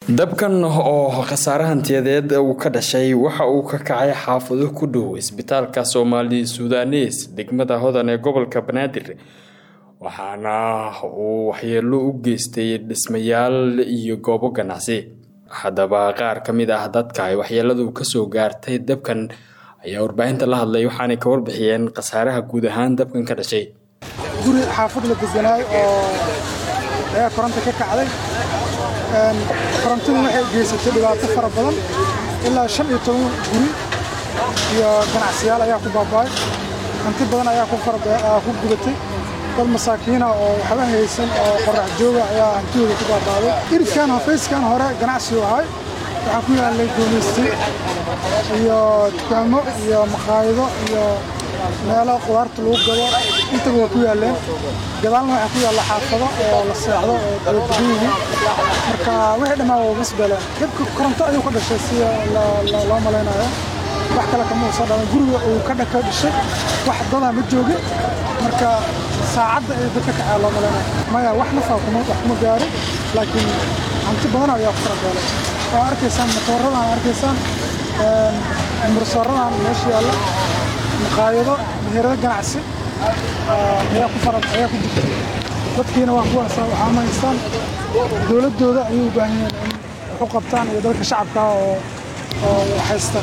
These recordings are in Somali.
dabkan oo khasaare hantiyadeed uu ka dhashay waxa uu ka kacay xaafado ku dhow isbitaalka soomaali sudanes degmada hodan ee gobolka banaadir waxaana uu waxyeelo u geystay dhismayaal iyo goobo ganacsi haddaba qaar ka mid ah dadka ay waxyeeladu kasoo gaartay dabkan ayaa warbaahinta la hadlay waxaanay ka warbixiyeen khasaaraha guud ahaan dabkan ka dhashay guri xaafad la deganaay oo ayaa koronta ka kacday korontadu waxay geysatay dhibaato fara badan ilaa shan iyo toban guri iyo ganacsiyaal ayaa ku baaba'ay hanti badan ayaa ku gudatay dad masaakiina oo waxba haysan oo qorax jooga ayaa hantidooda ku baaba'day iridkan hafayskan hore ganacsigu ahay waxaa ku yaallay guumaystay iyo dukaamo iyo maqaayado iyo meelo qudaarta lagu gado intaba waa ku yaalleen gadaalna waxaa ku yaalla xaafado oo la seexdo oo kaladugan yihiin marka wixii dhammaan waa masbeleen dabka koronto ayuu ka dhashay sida loo malaynayo wax kale kama uusan dhalan guriga uu ka dhaka dhishay wax dadaa ma joogin marka saacadda ay dadka kacaa loo malaynayo maya wax nafaa kuma wax kuma gaarin laakiin hanti badan ayaa ku farabeelay oo arkaysaan matooradan arkaysaan mursoradan meesha yaalla maqaayado meherado ganacsi ayaa ku fara ayaa ku jirta dadkiina waa kuwaas waxaa ma haystaan dowladdooda ayay u baahan yihiin in wax u qabtaan iyo dalka shacabka oo oo haysta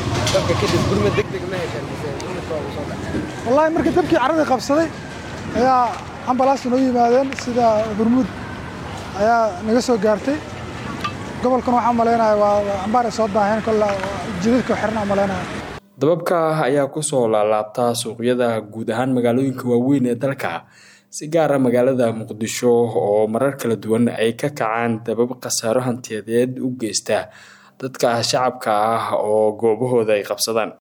wallaahi markii dabkii carradii qabsaday ayaa ambalaas noo yimaadeen sida burmuud ayaa naga soo gaartay gobolkan waxaa malaynaya waa ambaar ay soo daaheen kolle jidadka xirna malaynaya dababka ayaa kusoo laalaabtaa suuqyada guud ahaan magaalooyinka waaweyn ee dalka si gaara magaalada muqdisho oo marar kala duwan ay ka kacaan dabab khasaaro hantiyadeed u geysta dadka shacabka ah oo goobahooda ay qabsadaan